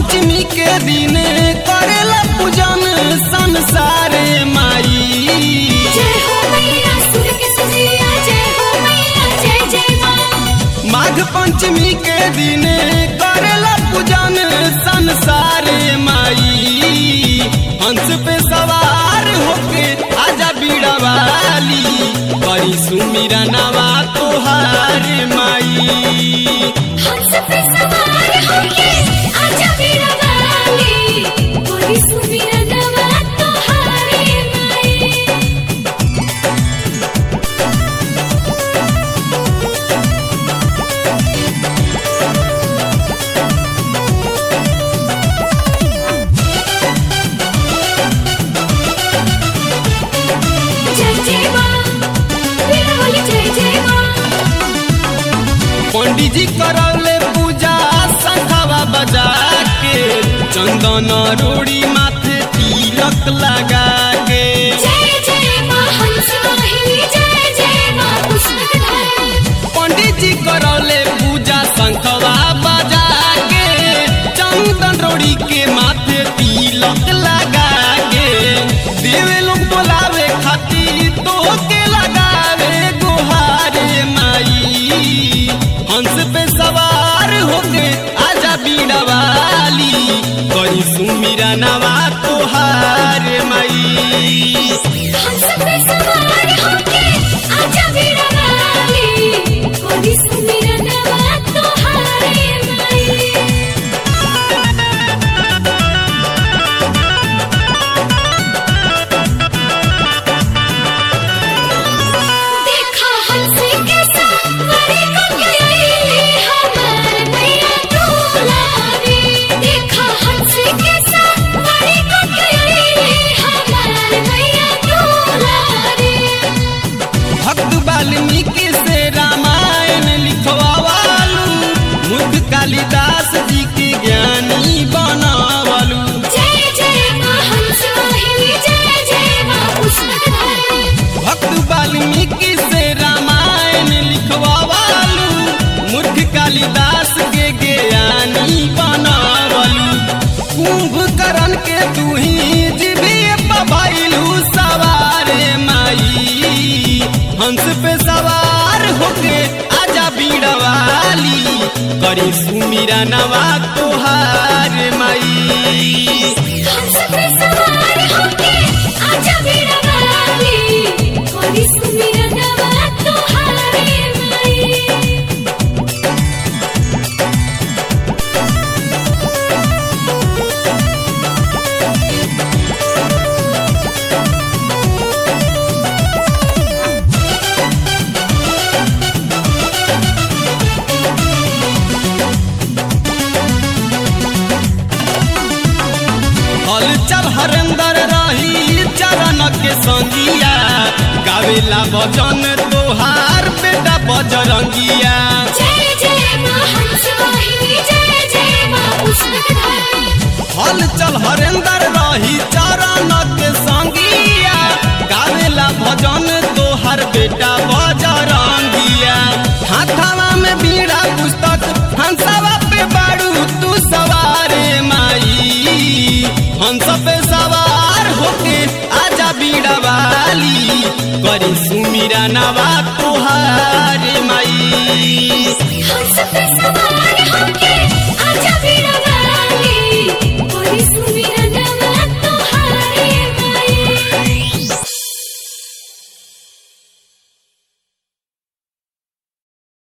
पंचमी के दिन करेला पूजन संसारे माई जय हो मैया सुर के सजिया जय हो मैया जय जय माँ माघ पंचमी के दिन करेला पूजन संसारे माई हंस पे सवार होके आजा बीड़ा वाली करी सुमिरा नवा तोहार माई हंस पे सवार होके आजा मेरा वाली कोई सुमिर नवा तोहारे माई जय जय माँ मेरा वाली जय जय माँ पंडित जी करौले पूजा शंखवा बजा के चंदन रोड़ी माथे तिलक लगा के जय जय माँ हंस वाहिनी जय जय माँ पुष्पकधारी पंडित जी करौले पूजा शंखवा बजा के चंदन रोड़ी के माथे तिलक लगा के देवे लोग बोलावे खातिर तो के लगावे गुहारे माई हंस पे सवार होके आजा बीड़ा वाली करी सुमिरा नवा तोहार माई हंस पे सवार होके आजा मेरा वाली कोई सुमिर नवा तोहारे माई देखा हंसी के सवारी को गई हमार मैया दुलारी देखा हंसी के सवारी को गई हमार मैया दुलारी भक्त वाल्मीकि से रामायण लिखवालू मुख कालिदास जी के ज्ञानी बनावलू जय जय माँ हंस वाहिनी जय जय माँ पुष्पकधारी भक्त वाल्मीकि से रामायण लिखवालू मूर्ख कालिदास के ज्ञानी बनावलू कुंभकर्ण के तू ही जीविए पभैलू सवारे माई हंस पे सवार होके आजा बीड़ा वाली करी सुमिरा नवा तोहार माई हंस पे सवार होके आजा मेरा वाली कोई सुमिर नवा तोहारे माई हल चल हरेंदर रही चरण के संगिया गावेला भजन तोहार बेटा बजरंगिया जय जय माँ हंस वाहिनी जय जय माँ पुष्पकधारी हल चल हरेंदर रही चरण के संगिया गावेला भजन तोहार बेटा बजरंगिया हाथावा में बीड़ा पुस्तक हंसवा पे बाड़ू तू सवारे माई हंस पे सवार होके आजा बीड़ा वाली करी सुमिरा नवा तोहार माई हंस पे सवार होके आजा मेरा